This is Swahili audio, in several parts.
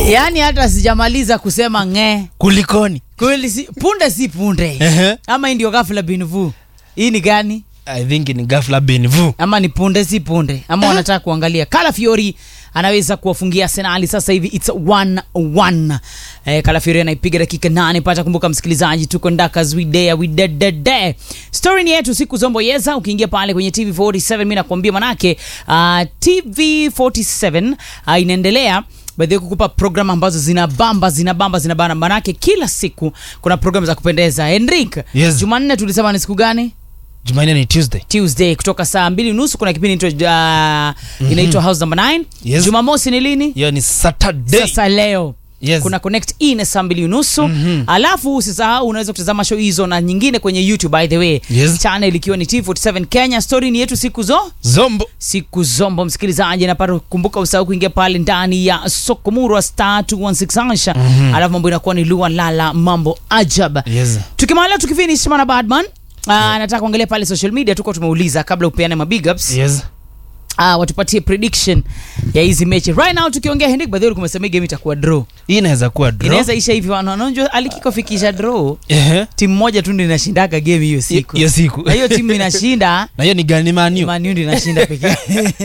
yaani hata sijamaliza kusema ng'e kulikoni kweli si, punde si punde Ehe. ama hii ndio ghafla binvu hii ni gani i think ni gafla benvu ama ni punde si punde ama wanataka kuangalia Calafiori anaweza kuwafungia Arsenal sasa hivi it's 1-1 eh, Calafiori anaipiga dakika nane pata kumbuka msikilizaji tuko ndakas we there we dead dead dead story ni yetu siku zombo yeza ukiingia pale kwenye TV47 mimi nakwambia manake uh, TV47 uh, inaendelea by the way kukupa program ambazo zinabamba zinabamba zinabana manake kila siku kuna program za kupendeza Henrik Yes. Jumanne tulisema ni siku gani jumanne ni tuesday tuesday kutoka saa mbili nusu kuna kipindi inaitwa uh, inaitwa house number 9 Yes. jumamosi ni lini hiyo ni saturday sasa leo Yes. kuna connect ine saa mbili unusu Mhm. alafu usisahau unaweza kutazama show hizo na nyingine kwenye youtube by the way Yes. channel ikiwa ni t47 kenya story ni yetu siku zo zombo siku zombo msikilizaji napata kumbuka usahau kuingia pale ndani ya sokomurwa star 216 hasha Mhm. alafu mambo inakuwa ni lua lala mambo ajab yes tukimaliza tukifinish mana badman Uh, nataka kuangalia pale social media tuko tumeuliza kabla upeane mabig ups yes uh, watupatie prediction ya hizi mechi right now tukiongea hendik by the way kumesema hii game itakuwa draw hii inaweza kuwa draw. inaweza isha hivi wananonjwa alikikofikisha draw Ehe. timu moja tu ndio inashindaga game hiyo siku hiyo siku na hiyo timu inashinda na hiyo ni gani maniu Man U ndio inashinda pekee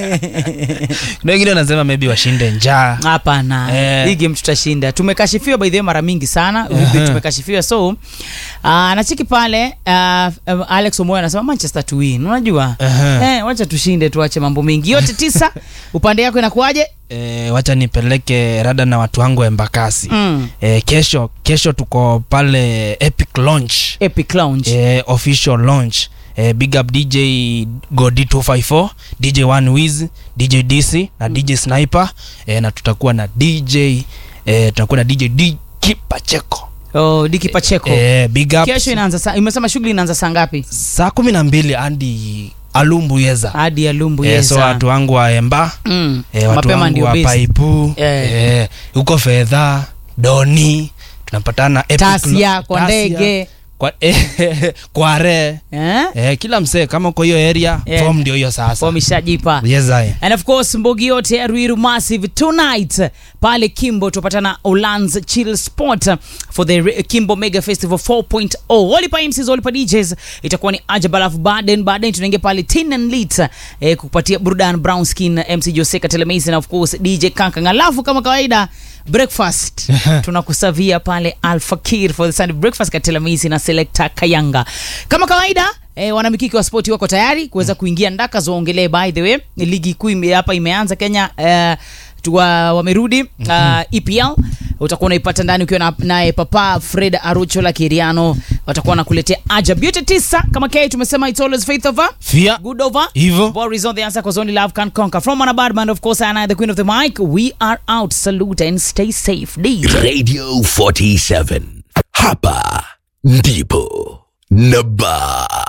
kuna wengine wanasema maybe washinde njaa hapana Eh. hii game tutashinda tumekashifiwa by the way mara mingi sana Aha. tumekashifiwa so uh, nachiki pale uh, um, alex omoyo anasema manchester to win unajua Aha. eh, wacha tushinde tuache mambo mengi yote tisa upande yako inakuwaje e, wacha nipeleke rada na watu wangu wa embakasi mm. e, kesho kesho tuko pale epic launch epic lounge e, official launch e, big up dj godi 254 dj one wiz dj dc na dj sniper e, na tutakuwa na dj e, tutakuwa na dj d kipacheko oh, diki pacheko e, big up kesho inaanza saa imesema shughuli inaanza saa ngapi saa kumi na mbili hadi alumbu yeza hadi ya lumbu e, yeza so watu wangu wa emba mm. e, watu mapema wangu ndio wa best. paipu Eh. e, huko fedha doni tunapatana Epic tasia Lo- kwa Tasia, ndege kwa, e, kware eh? e, kila msee kama uko hiyo area Eh. form ndio hiyo sasa wameshajipa yes, I. and of course mbogi yote ya ruiru massive tonight pale kimbo tupatana olans chill sport for the Re- kimbo mega festival 4.0 olipa mcs olipa djs itakuwa ni ajab alafu baden baden tunaingia pale tin and lit eh, kupatia burdan brown skin mc joseka telemasi na of course dj kankang alafu kama kawaida breakfast tunakusavia pale alfakir for the sunday breakfast katelemisi na selecta kayanga kama kawaida E, wanamikiki wa spoti wako tayari kuweza kuingia ndaka zoongelee by the way ligi kuu ime- hapa imeanza kenya uh, tuwa, wamerudi uh, epl utakuwa unaipata ndani ukiwa na- naye papa fred arucho la kiriano watakuwa wanakuletea ajab yote tisa kama k tumesema it's always faith over fia good over hivo War is on the answer because only love can conquer. From Manabadman, of course, Anna, the queen of the mic. We are out. Salute and stay safe. DJ. Radio 47. Hapa ndipo Naba.